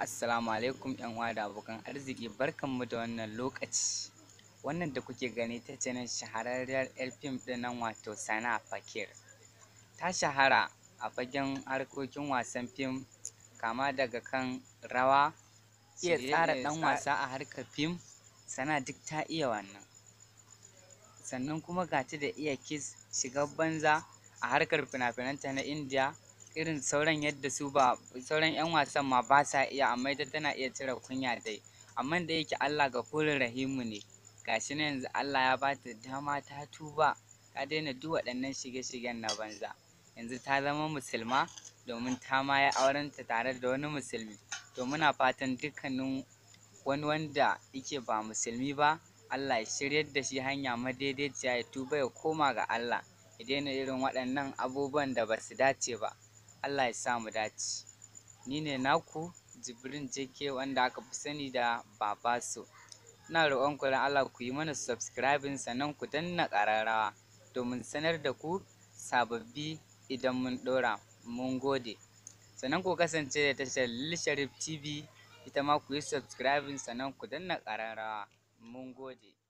Assalamu alaikum yan uwa da abokan arziki barkanmu da wannan lokaci wannan da kuke gani ta ce nan shahararriyar yar fim ɗin nan wato Sana Fakir ta shahara a fagen harkokin wasan fim kama daga kan rawa iya tsara ɗan wasa a harkar fim Sana duk ta iya wannan sannan kuma ga ta da iya kiss shigar banza a harkar fina-finanta na Indiya irin sauran yadda su ba sauran 'yan wasan ma ba sa iya amma ita tana iya cire kunya dai amma da yake Allah gafurur rahimu ne gashi na yanzu Allah ya bata dama ta tuba ta daina duk waɗannan shige-shigen na banza yanzu ta zama musulma domin ta ma yi aurenta tare da wani musulmi to muna fatan dukkanin wani wanda yake ba musulmi ba Allah ya shiryar da shi hanya madaidaiciya ya tuba ya koma ga Allah ya daina irin waɗannan abubuwan da ba su dace ba Allah ya sa mu dace ni ne naku jibrin jk wanda aka fi sani da babaso ina roƙon ku don Allah ku yi mana subscribing sannan ku danna ƙararrawa domin sanar da ku sababbi idan mun ɗora mun gode sannan ku kasance da tashar Lil Sharif TV ita ma ku yi subscribing sannan ku danna ƙararrawa mun gode